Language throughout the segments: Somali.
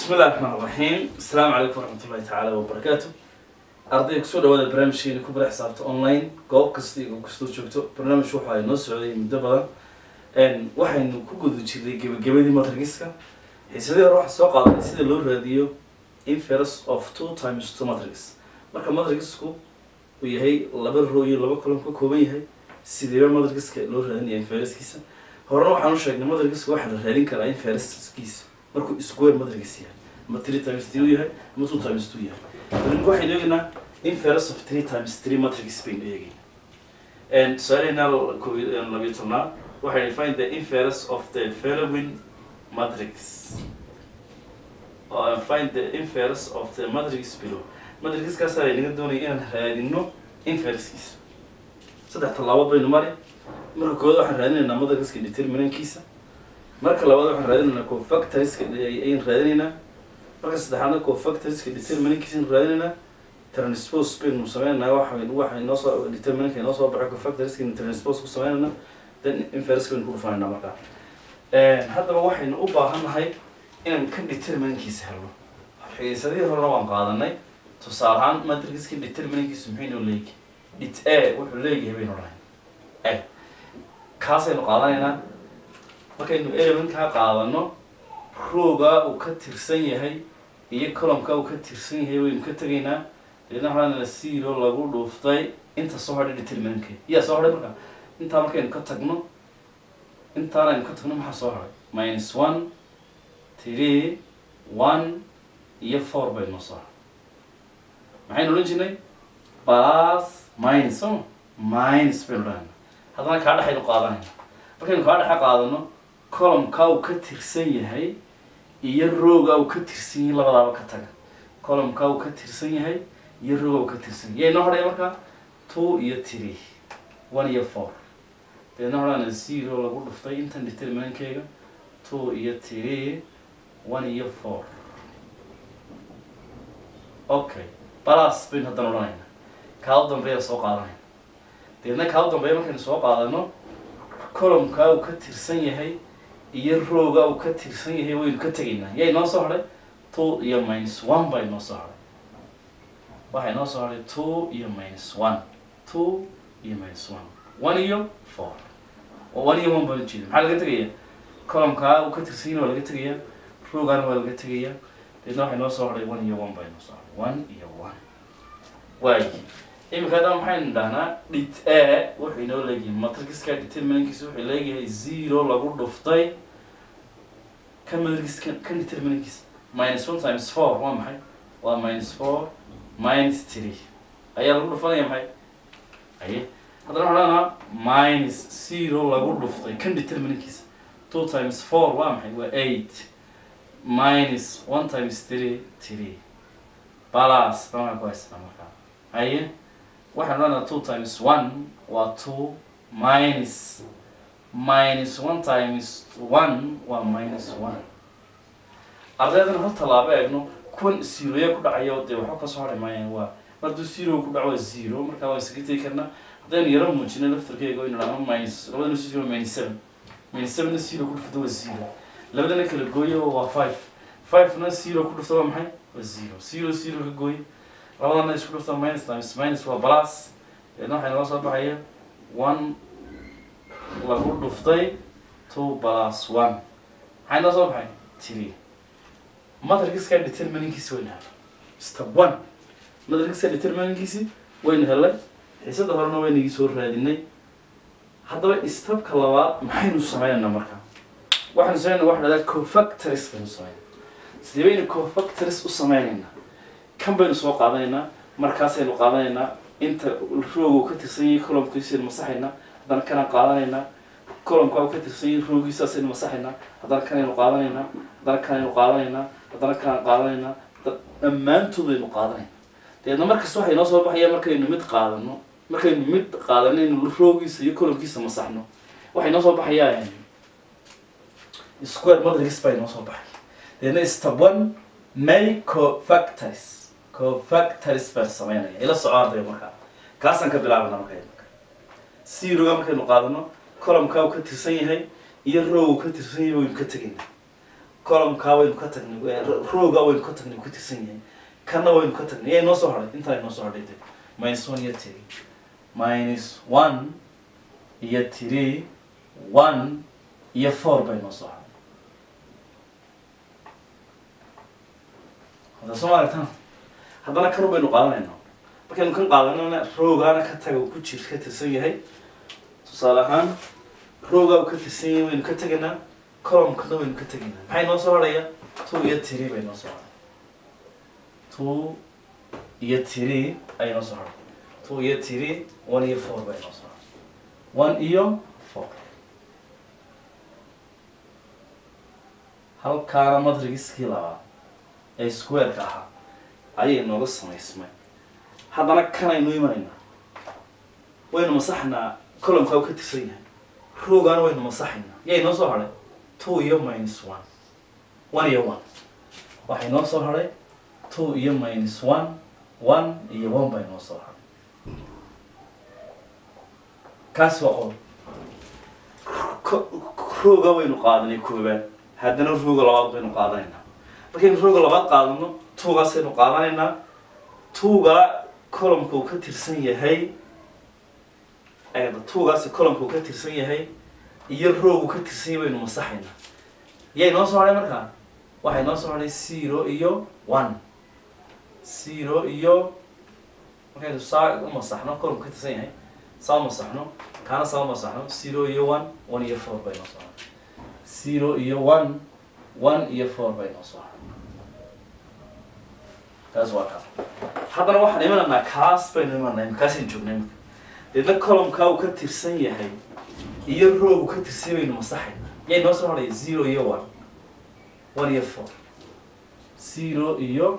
bismi illahi raxmaan raxiim asalaamu calaykum waraxmat ullahi tacaala wabarakaatu ardayga kusoo dhawaada barnaamijkeena ku bara xisaabta online goob kasta iyo goob kastoo joogto barnaamij waxa ay noo socday muddo badan waxaynu ku guda jirnay gebagabadii matrigiska xiisadii hore waxaan soo qaadanay sida loo raadiyo inference of two times two matrix marka matrigisku uu yahay laba row iyo laba column ka kooban yahay sideeba matrigiska loo raadinaya inferencekiisa horena waxaan u sheegnay matrigiska waxaa la raadin karaa inferencekiisa markuu square matrix yahay ama three times three yahay ama two times two yahay marka waxaynu eegaynaa inference of three times three matrix baynu eegaynaa tusaaleynaa labiyo tobnaad waxay find the inference of the following matrix uh, find the inverse of the matrix below matrixkaas ay naga doonaya inaan raadino inversekiisa saddex tallaabo baynu mari marka koowaad waxaan raadinaynaa matrixka determinantkiisa marka labaad waxaan raadinaynaa cofactoriska ayaan raadinaynaa marka saddexaadna cofactoriska determinantkiisa ayaan raadinaynaa transpose baynu sameynaynaa waxa waxa inoo soo determinantka inoo soo baxay cofactoriska transpose ku sameynaynaa then inverse baynu ku dhufanaynaa markaa haddaba waxaynu u baahannahay inaan ka determinankiisa helno xiisadihii horena waan qaadanay tusaale ahaan matrixka determinankiisu maxay noo leeyahay it a wuxuu leeyahay baynu dhahay a kaasaynu qaadanaynaa markaynu elementkaa qaadano roogaa uu ka tirsan yahay iyo columkaa uu ka tirsan yahay waynu ka tegaynaa deedna waxaana zero lagu dhuuftay inta soo hadhay determinantkeed yaa soo hadhay markaa intaa markaynu ka tagno intaan aynu ka tagno maxaa soo hadhay minus one three one iyo four baynu noo soo hadhay maxaynu odhan jirnay bas minus so minus baynu dhahayna haddana kaa dhexaynu qaadanayna markaynu kaa dhexe qaadano columkaa uu ka tirsan yahay iyo roogaa uu ka tirsan yahay labadaaba ka taga columkaa uu ka tirsan yahay iyo roogaa uu ka tirsan yahay yay noo hadhaya markaa two iyo three one iyo four deedna horana zero lagu dhuftay intan determinankeyga two iyo three one iyo four okay balas baynu haddana odhanayna kaa u dambeeya soo qaadanayna deedna kaa u dambeeya markaynu soo qaadano columkaa uu ka tirsan yahay iyo roogaa uu ka tirsan yahay waynu ka tegaynaa yay noo soo hadhay two iyo minus one bay noo soo hadhay waxay noo soo hadhay two iyo minus one two iyo minus one one iyo four oo one iyo one baan ujeeda maxaa laga tegaya columkaa uu ka tirsan yahay waa laga tegaya roogaana waa laga tegaya deedna waxay noo soo hadhay one iyo one bay noo soo hadhay one iyo one waay iminka haddana maxaynu dhahnaa dhit a wuxuu inoo leeyahay matrixka determinantkiisa wuxuu leeyahay zero lagu dhuftay kan matrixka kan determinantkiisa minus one times four waa maxay waa minus four minus three ayaa lagu dhufanaya maxay aye haddana waxaan dhahnaa minus zero lagu dhuftay kan determinantkiisa two times four waa maxay waa eight minus one times three three balas baa ku haysana markaa aye waxaan odhanaa two times one waa two minus minus one times one waa minus one ardaydana hal tallaabo eegno kuwan zeroya ku dhacayo dee waxba kasoo hadhay maayaan waa hadduu zero ku dhaco waa zero markaa waan isaga tegi karnaa haddaynu yaro muujino laftarkeyga waynu dhahno minus labadana zero minus seven minus sevenna zero ku dhufto waa zero labadana kala gooyo waa five five-na zero ku dhufto waa maxay waa zero zero zero ka gooyo labadana isku dhufta minus times minus waa plus deedna waxay noo soo baxaya one lagu dhuftay two plus one maxay noo soo baxay three matrixka determinankiisi waynu helay step one matrixka determinankiisi waynu helay xiisada horena waynagii soo raadinay haddaba stepka labaad maxaynu sameynaynaa markaa waxaynu sameynaa waxa dhahdaa cofactoris baynu sameynaa sidee baynu cofactoris u sameynaynaa kan baynu soo qaadanaynaa markaasaynu qaadanaynaa inta roogu ka tirsan yahay columkiisaynu masaxaynaa haddana kanaan qaadanaynaa columkaa ka tirsan yahay roogiisaasaynu masaxaynaa haddana kanaynu qaadanaynaa haddana kanaynu qaadanaynaa haddana kanaan qaadanaynaa dhammaantoodaynu qaadanayna dabeedna markasta waxay noo soo baxaya markaynu mid qaadano markaynu mid qaadanaynu roogiisa iyo columkiisa masaxno waxay noo soo baxayaa square matrix bay noo soo baxay dabeedna step one may cofactoris cofactoris baan sameynaya ila soco ardaya markaa kaasaan ka bilaabana marka zeroga markaynu qaadano columkaa uu ka tirsan yahay iyo row uu ka tirsan yahay waynu ka tegayna columkaa waynu ka tagnay roogaa waynu ka tagnay ku tirsan yahay kanna waynu ka tagnay yaa inoo soo hadhay intaa inoo soo hadhay de minus one iyo three minus one iyo three one iyo four bay noo soo hadhay hadda soo ma aragtaan haddana kanu baynu qaadanaynaa markaynu kan qaadanana roogaana ka taga uu ku jir ka tirsan yahay tusaale ahaan roogaa uu ka tirsan yahay waynu ka tegaynaa columkana waynu ka tegaynaa maxay noo soo hadhaya two iyo three bay noo soo hadhay two iyo three ayay noo soo hadhay two iyo three one iyo four bay noo soo hadhay one iyo four halkaana madrigiskii labaad ee squareka ahaa ayay nooga samaysmay haddana kanaynu imanaynaa waynu masaxnaa columkaa uu ka tirsan yahay roogaana waynu masaxaynaa yay noo soo hadhay two iyo minus one one iyo one waxay noo soo hadhay two iyo minus one one iyo one bay noo soo hadhay kaasi waa qol rooga waynu qaadanay koobaad haddana rooga labaad baynu qaadanaynaa markaynu rooga labaad qaadano tuugaasaynu qaadanaynaa tuuga columka uu ka tirsan yahay eeda tuugaasi columka uu ka tirsan yahay iyo roogu ka tirsan yahay baynu masaxaynaa yay noo soo hadhay markaa waxay noo soo hadhay zero iyo one zero iyo markaynu saa u masaxno columka ka tirsan yahay saa u masaxno kaana saa u masaxno zero iyo one one iyo four bay noo soo hadhay zero iyo one one iyo four bay noo soo hadhay taas waa kaa haddana waxaan imanaynaa kaas baynu imanay kaasaynu joognay imika deedna columkaa uu ka tirsan yahay iyo roogu ka tirsan baynu masaxayna yay noo soo hadhaya zero iyo one one iyo four zero iyo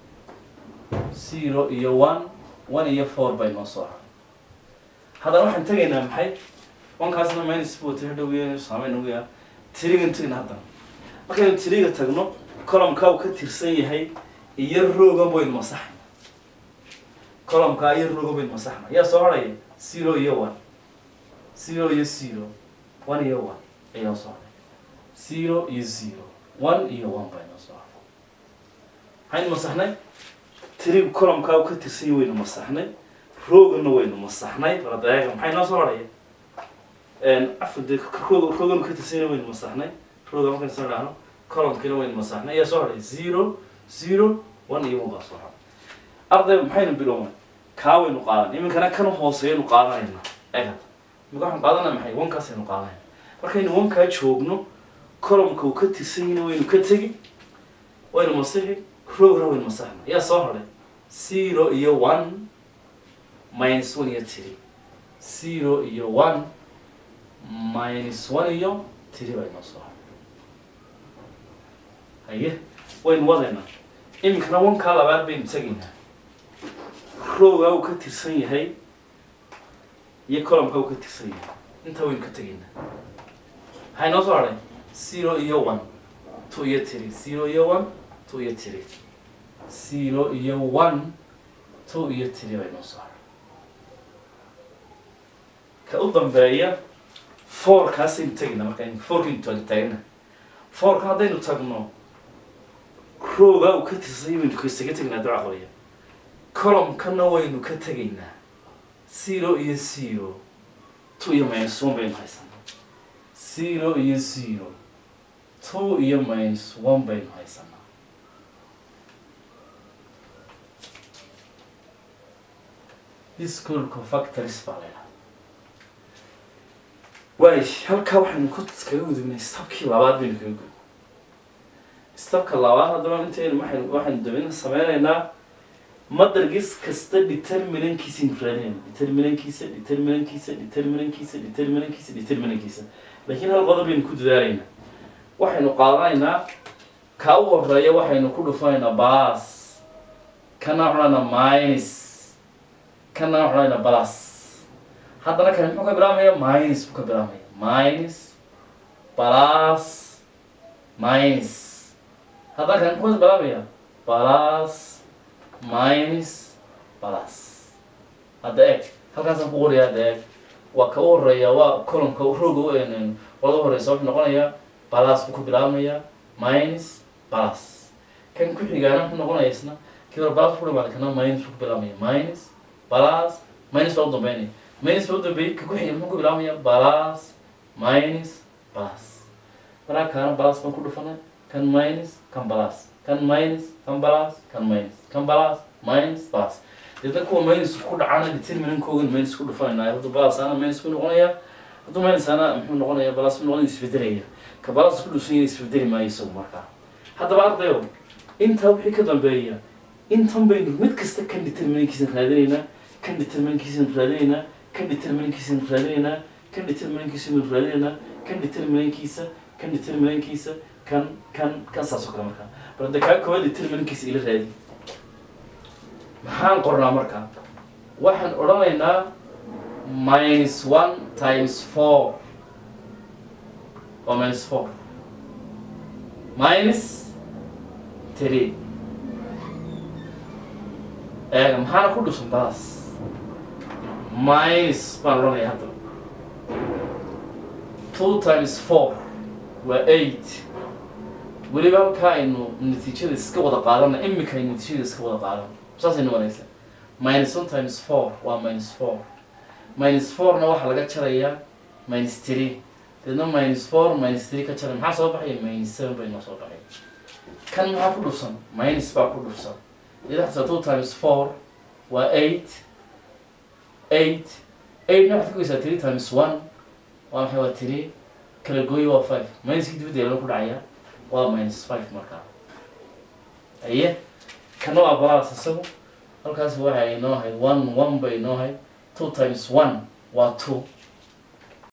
zero iyo one one iyo four bay noo soo hadhay haddana waxaan tegaynaa maxay onkaasna minus buu tiri dhow saameyn ugu yaa tirigan tegna haddana markaynu tiriga tagno columkaa uu ka tirsan yahay iyo roogan baynu masaxayna columkaa iyo roogan baynu masaxna yaa soo hadhaya zero iyo one zero iyo zero one iyo one ayaa soo hadhay zero iyo zero one iyo one bay noo soo hadhay maxaynu masaxnay tirigu columkaa uu ka tirsan yahay waynu masaxnay roogana waynu masaxnay baladeega maxay noo soo hadhaya afde roog rooganu ka tirsan yahay waynu masaxnay rooga markaynu soo dhahno columkiina waynu masaxnay ayaa soo hadhay zero zero one iyo one baa soo hadhay ardayba maxaynu bilownay kaa waynu qaadan iminkana kan hooseeyanu qaadanayna egad imika waxaan qaadanaya maxay wankaasaynu qaadanayna markaynu wankaa joogno columka uu ka tirsan yahayna waynu ka tegi waynu masixi roogna waynu masaxna yaa soo hadhay zero iyo one minus one iyo three zero iyo one minus one iyo three bay noo soo hadhay haye waynu wadaynaa iminkana wankaa labaad baynu tegaynaa roogaa uu ka tirsan yahay iyo columkaa uu ka tirsan yahay intaa waynu ka tegaynaa maxay noo soo hadhay zero iyo one two iyo three zero iyo one two iyo three zero iyo one two iyo three bay noo soo hadhay ka u dambeeya fourkaasaynu tegaynaa marka fourkaynu tag taagna fourka haddaynu tagno roogaa uu ka tirsan yahay waynu kasaga tegaynaa duca qoriya columkana waynu ka tegaynaa zero iyo zero two iyo minus one baynu haysanaa zero iyo zero two iyo minus one baynu haysanaa discool cofactories baa leedahay waay halkaa waxaynu ku kaga gudubnay stabkii labaad baynu kaga gudubnay stabka labaad haddaba intaynu waxaynu waxaynu dabina sameynaynaa madargis kasta determinankiisa aynu raadinayna determinankiisa determinankiisa determinankiisa determinankiisa determinankiisa laakiin hal qodob baynu ku dadaalaynaa waxaynu qaadanaynaa kaa u horeeya waxaynu ku dhufanaynaa baas kana waxanaynaa minus kana waxanaynaa balas haddana kani muxuu ka bilaabmaya minus buu ka bilaabmaya minus balas minus haddana kani muxuu ka bilaabmaya balas minus balas hadda eeg halkaasaan ku qoraya hadda eeg waa ka u horeeya waa columka rooga u qolada horeysa wuxuu noqonayaa balas buu ka bilaabmaya minus plus kan ku xigaana muxuu noqonaya isna kii hore plus ku dhamaada kana minus ku bilaabmaya minus plus minus baa u dambeynaya minus baa u dambeeyay ka ku xiga muxuu ku bilaabmaya plus minus plus markaa kaana plus baan ku dhufanay kan minus kan plus kan minus kan plus kan minus kan plus minus plus deedna kuwa minus ku dhacana determinankoogan minus ku dhufanayna hadda plus ana minus ku noqonaya hadduu minus ana muxuu noqonaya plus ku noqonaya isbedelaya ka plus ku dhusan yahay isbedeli maayo isagu markaa haddaba ardayo intaa wixii ka dambeeya intan baynu mid kasta kan determinankiisaan raadinaynaa kan determinankiisaan raadinaynaa kan determinankiisaan raadinaynaa kan determinankiisaan raadinaynaa kan determinankiisa kan determinankiisa kan kan kan saas oo kale markaa bal hadda kaa koowaad determinankiisa ila raadi maxaan qornaa markaa waxaan odhanaynaa minus one times four waa minus four minus three eega maxaana ku dhusan balas minus baan odhanaya hadda two times four waa eight weliba halkaa aynu natiijada iska wada qaadana imika aynu natiijada iska wada qaadana saasaynu wanaysa minus one times four waa minus four minus fourna waxaa laga jarayaa minus three deedna minus four minus three ka jaray maxaa soo baxaya minus seven bay noo soo baxay kan maxaa ku dhufsan minus baa ku dhufsan deedna two times four waa eight eight eightna waxaad ka goysaa three times one waa maxay waa three kala gooyo waa five minuskii dibadda lana ku dhacaya waa minus five markaa aye kana waa balas isagu halkaas waxay inoo ahayd one one bay inoo ahayd two times one waa two